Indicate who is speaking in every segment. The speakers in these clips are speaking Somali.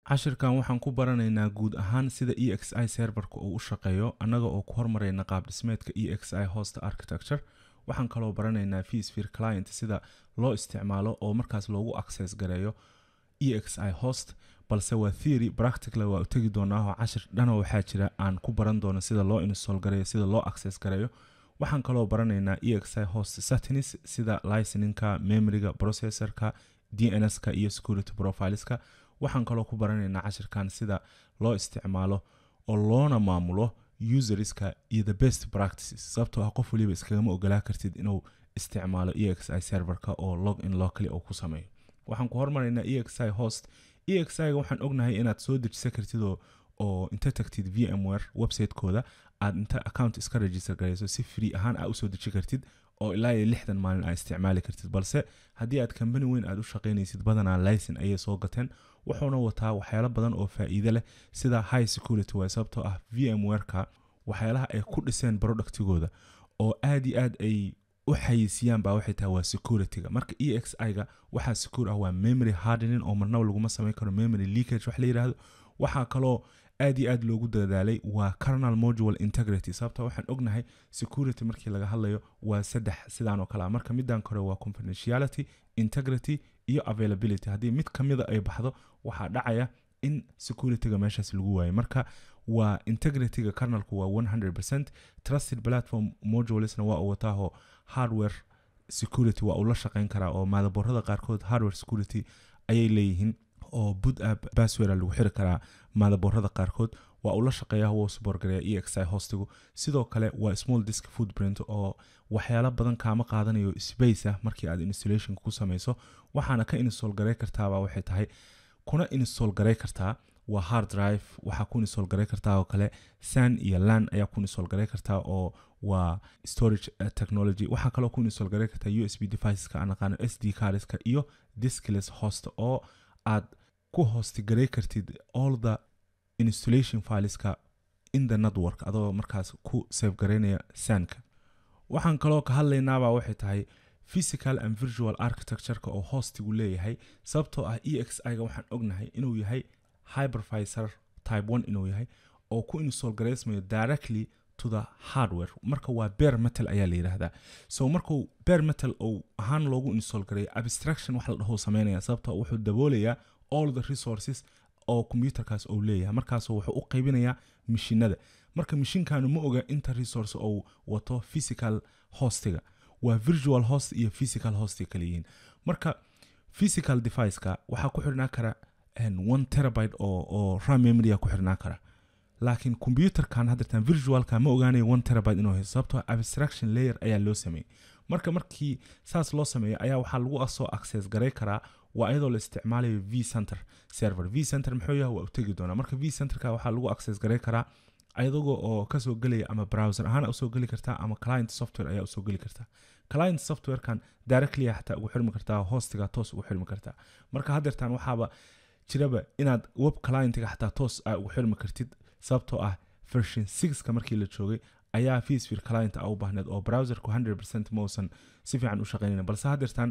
Speaker 1: cashirkan waxaan ku baranaynaa guud ahaan sida e x i serverka uu u shaqeeyo annaga oo ku hormarayna qaab dhismeedka e x i host architecture waxaan kaloo baranaynaa vsphere client sida loo isticmaalo oo markaas loogu access gareeyo e x i host balse waa theory practical waa u tegi doonaaho cashir dhana waxaa jira aan ku baran doono sida loo install gareeyo sida loo access gareeyo waxaan kaloo baranaynaa e x i host settings sida liceningka memoryga processorka dns-ka iyo security profileska waxaan kaloo ku baranaynaa cashirkan sida loo isticmaalo oo loona maamulo userska iyo the best practices sababtoo ah qof waliba iskagama ogolaa kartid inuu isticmaalo e x i serverka oo log in locally uu ku sameeyo waxaan ku hormaraynaa e x i host e x i ga waxaan ognahay inaad soo dejisan kartid oo inta tagtid vmware website-kooda aad inta account iska register garayso si free ahaan aa usoo deji kartid oo ilaa iyo lixdan maalin aa isticmaali kartid balse haddii aad kambani weyn aad u shaqaynaysid badanaa licen ayay soo gateen wuxuuna wataa waxyaalo badan oo faa'iide leh sida high security way sababtoo ah vmwareka waxyaalaha ay ku dhiseen productigooda oo aad iyo aad ay u xayisiiyaan baa waxay tahay waa securityga marka e x i-ga waxaa secure ah waa memory hardening oo marnaba laguma samayn karo memory leakage wax la yidhaahdo waxaa kaloo aad iyo aad loogu dadaalay waa carnal modual integrity sababta waxaan ognahay security markii laga hadlayo waa saddex sidaan oo kale ah marka midaan kore waa confidentiality integrity iyo availability haddii mid ka mida ay baxdo waxaa dhacaya in securityga meeshaas lagu waayo marka waa integrityga carnalku waa 100 trusted platform modulesna waa uu wataaho hardware security waa uu la shaqayn karaa oo maadaboorada qaarkood hardware security ayay leeyihiin oo boot app baswera lagu xiri karaa maadaboorada qaarkood waa uu la shaqeeyaa wuu suborgareeya e x i hostigu sidoo kale waa small disk footprint oo waxyaalo badan kaama qaadanayo space ah markii aad installationka ku samayso waxaana ka install garay kartaabaa waxay tahay kuna install garay kartaa waa hard drive waxaa ku install garay kartaa oo kale san iyo lan ayaa ku install garay kartaa oo waa storage technology waxaa kaloo ku install garay kartaa u s b deviceska aan aqaano s d cardska iyo diskless host oo aad ku hosti garay kartid all the installation fileska in the network adoo markaas ku save garaynaya sanka waxaan kaloo ka hadlaynaabaa waxay tahay physical and virtual architectureka oo hostigu leeyahay sababtoo ah e x i ga waxaan ognahay inuu yahay hypervisor type one inuu yahay oo ku install garaysmayo directly to the hardware marka waa bear metal ayaa la yidhaahdaa so markuu bear metal uu ahaan loogu install gareeyo abstraction wax la dhaho sameynaya sababtoo wuxuu daboolayaa all the resources oo combyuterkaas uu leeyahay markaas wuxuu u qaybinayaa mishinada marka mishinkanu ma oga inta resource uu wato physical hostiga waa virtual host iyo physical host kala yihiin marka physical deviceka waxaa ku xirnaa kara one terabyte oo oo ram memorya ku xirnaa kara laakiin combyuterkan haddeertan virtualka ma ogaanayo one terabyte inuu haysto sababtoo abstraction layer ayaa loo sameeyey marka markii saas loo sameeyo ayaa waxaa lagu soo access garay karaa waa iyadoo la isticmaalayo v center server v center muxuu yahay waa u tegi doonaa marka v centerka waxaa lagu access garay karaa ayadagoo oo kasoo gelaya ama browser ahaan usoo geli kartaa ama client software ayaa usoo geli kartaa client softwarekan directly xataa ugu xirmi kartaa hostiga toos ugu xirmi kartaa marka haddeertan waxaaba jiraba inaad web clientga xataa toos aa ugu xirmi kartid sababtoo ah version sixka markii la joogay ayaa vsphere client a u baahneed oo browserku 100 mausan si fiican u shaqaynayn balse haddeertan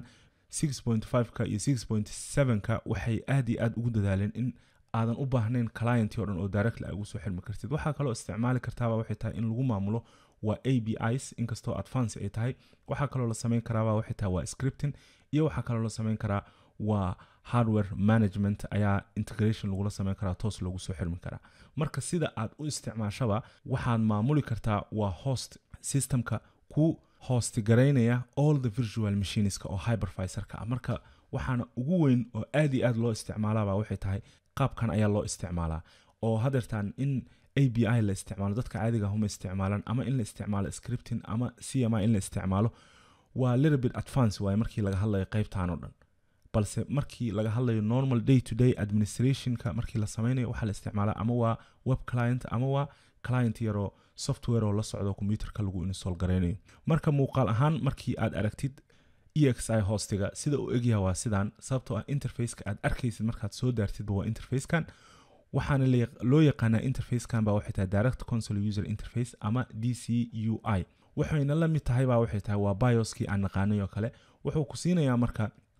Speaker 1: 6.5ka iyo 6.7ka waxay aad iyo aad ugu dadaaleen in aadan u baahnayn clientii o dhan oo directly aa ugu soo xirmi kartid waxaa kaloo isticmaali kartaaba waxay tahay in lagu maamulo waa a b is inkastoo advance ay tahay waxaa kaloo la samayn karaaba waxay tahay waa scripting iyo waxaa kaloo la samayn karaa waa hardware management ayaa integration lagula samayn karaa toos loogu soo xirmi karaa marka sida aad u isticmaashaba waxaad maamuli kartaa waa host systemka ku hosti garaynaya all the virtual machineska oo hypervisorka ah marka waxaana ugu weyn oo aad iyo aad loo isticmaalaba waxay tahay qaabkan ayaa loo isticmaalaa oo hadeertaan in a b i la isticmaalo dadka caadiga huma isticmaalaan ama in la isticmaalo scripting ama c m i in la isticmaalo waa little bit advance waaye markii laga hadlayo qaybtan oo dhan balse markii laga hadlayo normal day to day administrationka markii la sameynayo waxaa la isticmaalaa ama waa web client ama waa client yaroo software oo la socdo combyuterka lagu install garaynayo marka muuqaal ahaan markii aad aragtid e x i hostiga sida uu egyaha waa sidaan sababtoo ah interfaceka aad arkaysid markaad soo daartidba waa interfacekan waxaana loo yaqaanaa interfacekan baa waxay tahay direct console user interface ama d c u i waxayna la mid tahay baa waxay tahay waa bioskii aan naqaanay oo kale wuxuu ku siinayaa marka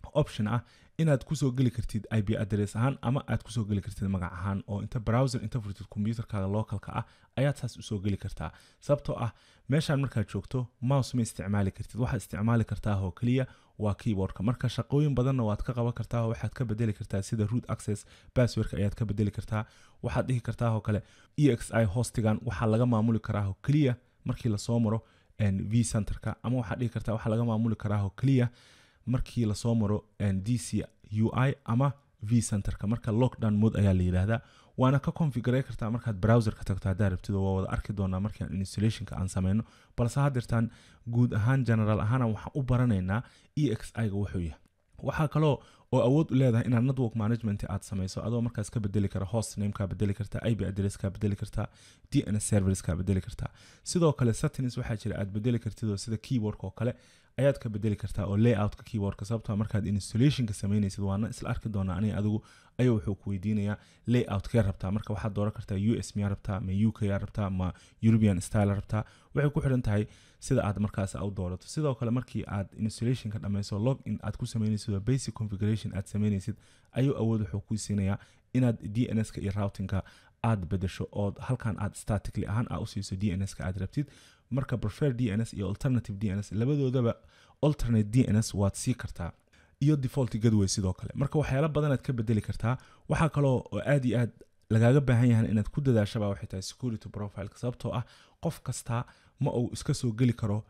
Speaker 1: option ah inaad kusoo geli kartid ip address ahaan ama aad kusoo geli kartid magac ahaan oo inta browser inta furtid computerkaaga localka ah ayaad saas usoo geli kartaa sababtoo ah meeshaan markaad joogto mouse ma isticmaali kartid waxaad isticmaali kartaa oo keliya waa keyboardka marka shaqooyin badanna waad ka qaban kartaa oo waxaad ka bedeli kartaa sida root access passwordka ayaad ka bedeli kartaa waxaad dhihi kartaa oo kale exi hostigan waxaa laga maamuli karaa oo keliya markii lasoo maro v centerka ama waxaad dhihi kartaa waxaa laga maamuli karaa oo keliya markii lasoo maro dc ui ama v centerka marka lockdown mode ayaa la yidhaahdaa waana ka configure kartaa markaad browserka tagto haddaa rabtid waa wada arki doonaa markaan installationka aan sameyno balse haddeertaan guud ahaan general ahaana waxaan u baranaynaa exi-ga wuxuu yahay waxaa kaloo oo awood u leedahay inaad network management aad samayso adoo markaas ka bedeli kara host namekaa bedeli kartaa ip addresska bedeli kartaa dns serverska bedeli kartaa sidoo kale settings waxaa jira aad bedeli kartid oo sida keyboardka oo kale ayaad ka bedeli kartaa oo layoutka keyboardka sababtoo markaad installationka samaynaysid waana isla arki doonaa aniga adigu ayuu wuxuu ku weydiinayaa layout kee rabtaa marka waxaad dooran kartaa u s miyaa rabtaa ma uk yaa rabtaa ma european style rabtaa waxay ku xidhan tahay sida aad markaas u doorato sidoo kale markii aad installationka dhammayso log in aad ku samaynaysid oo basic configuration aad samaynaysid ayuu awood wuxuu ku siinayaa inaad dnska iyo routingka aad bedesho oo halkan aad statically ahaan aa usiiso dnska aad rabtid marka prefer dns iyo alternative dns labadoodaba alternate dns waad sii kartaa iyo default gadway sidoo kale marka waxyaala badanaad ka bedeli kartaa waxaa kaloo oo aad iyo aad lagaaga baahan yahan inaad ku dadaashaba waxay tahay security profile sababtoo ah qof kasta ma uu iska soo geli karo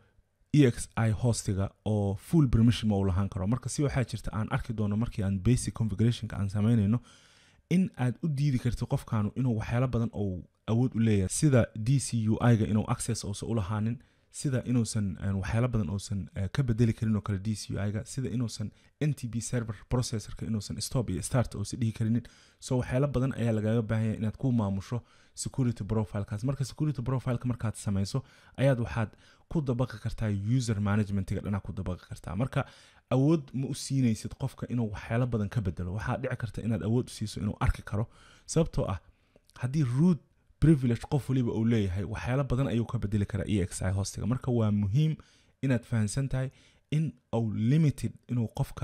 Speaker 1: exi hostiga oo full permission ma uu lahaan karo marka si waxaa jirta aan arki doono markii aan basic configurationka aan samaynayno in aad u diidi kartid qofkaanu inuu waxyaalo badan ou awood u leeyahay sida d c u i-ga inuu access uusan u lahaanin sida inuusan waxyaalo badan uusan ka bedeli karin oo kale d c u i-ga sida inuusan n t b server processorka inuusan stop iyo start uusan dhihi karinin so waxyaalo badan ayaa lagaaga baahanya inaad ku maamusho security profilekaas marka security profileka markaad samayso ayaad waxaad ku dabaqi kartaa user managementiga dhanaa ku dabaqi kartaa marka awood ma u siinaysid qofka inuu waxyaalo badan ka bedelo waxaa dhici karta inaad awood u siiso inuu arki karo sababtoo ah haddii root privilege qof waliba uu leeyahay waxyaalo badan ayuu ka bedeli karaa exi hostiga marka waa muhiim inaad fahamsan tahay in uu limited inuu qofka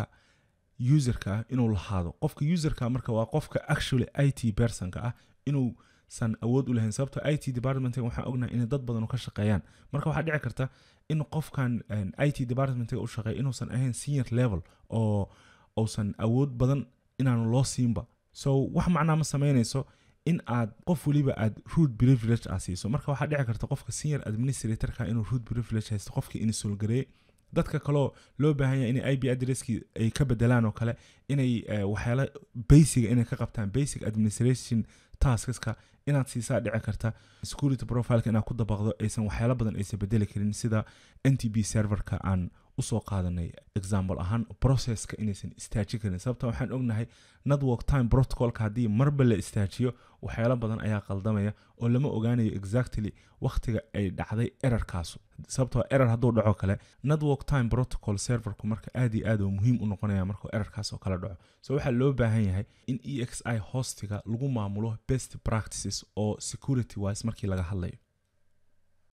Speaker 1: userka ah inuu lahaado qofka userka marka waa qofka actually i t personka ah inuusan awood u lahayn sababto i t departmentga waxaan ognahay inay dad badan ka shaqeeyaan marka waxaa dhici karta in qofkan i t departmentga u shaqeeya inuusan ahayn senior level oo uusan awood badan inaanu loo siinba so wax macnaa ma samaynayso in aad qof waliba aad root privilege aa siiso marka waxaa dhici karta qofka senior administratorka inuu root privilege haysto qofkii insolgareey dadka kaloo loo baahan yahay inay ip addresskii ay ka bedelaan oo kale inay waxyaala basiga inay ka qabtaan basic administration taskaska inaad siisaa dhici karta security profileka inaad ku dabaqdo aysan waxyaalo badan aysan bedeli karin sida n t b serverka aan usoo qaadanay example ahaan processka inaysan istaaji karin sababta waxaan ognahay network time protocolka haddii marba la istaajiyo waxyaalo badan ayaa qaldamaya oo lama ogaanayo exactly wakhtiga ay dhacday erarkaasu sababtoo error hadduu dhaco kale network time protocol serverku marka aad iyo aad uu muhiim u noqonaya markuu erarkaas oo kale dhaco so waxaa loo baahan yahay in exi hostiga lagu maamulo best practices oo security wise markii laga hadlayo